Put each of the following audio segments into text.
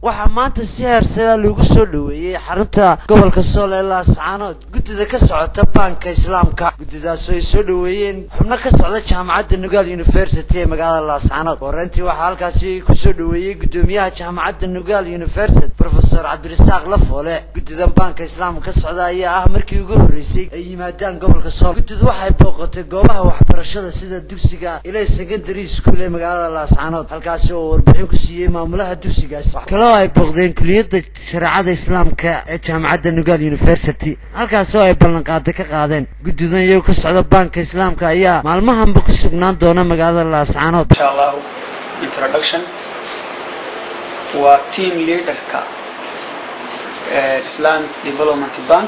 waxaa maanta si heersadaa loogu soo dhoweeyey xarunta gobolka sool ee laascaanood guddida ka socota baanka islaamka guddidaas oo ay soo dhoweeyeen xubno ka socda jaamacadda nugaal university ee magaalada laascaanood horeyntii waxaa halkaasi kusoo dhoweeyey guddoomiyaha jaamacadda nugaal university profesor cabdirasaaq lafoole guddidan baanka islaamka ka socda ayaa ah markii ugu horreysay ay yimaadaan gobolka sool guddidu waxay booqatay goobaha waxbarashada sida dugsiga ilay secondary school ee magaalada laascaanood halkaasi oo warbixin ku siiyey maamulaha dugsigaasi kaloo ay booqdeen kuliyadda shareecada islaamka ee jaamacadda nugaal university halkaasi oo ay ballanqaaday ka qaadeen guddidan iyagoo ka socda baanka islaamka ayaa maalmahanba ku sugnaan doona magaalada laascaanood insha allahu introduction waa team leaderka ee islamic development bank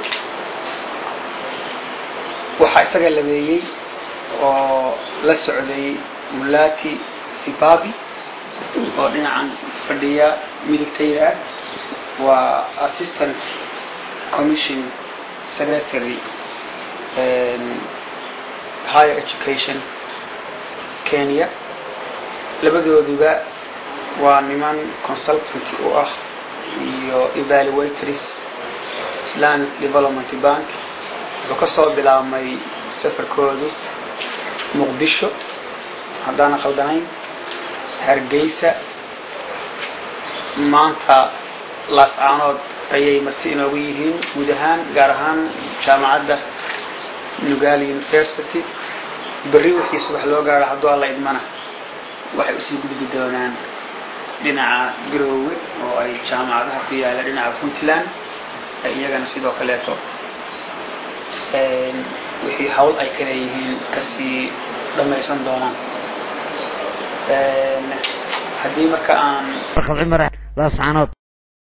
waxaa isaga labeeyey oo la socday mulati sibabi oo dhinacan fadhiya midigtayda ah waa assistant commission secretary higher education kenya labadooduba waa niman consultant u ah iyo evaluators islamic development bank wuxuu ka soo bilaabmay safarkoodu muqdisho haddaana khaldanayn hargeysa maanta laascaanood ayay marti inoogu yihiin guud ahaan gaar ahaan jaamacadda nugaal university berri wixii subax loo gaaro hadduu alla idmana waxay usii gudbi doonaan dhinaca garoowe oo ay jaamacadaha ku yaalla dhinaca puntland ay iyagana sidoo kaleeto wixii hawl ay ka leeyihiin kasii dhammaysan doonaan haddii marka aan warqad cumar laascaanood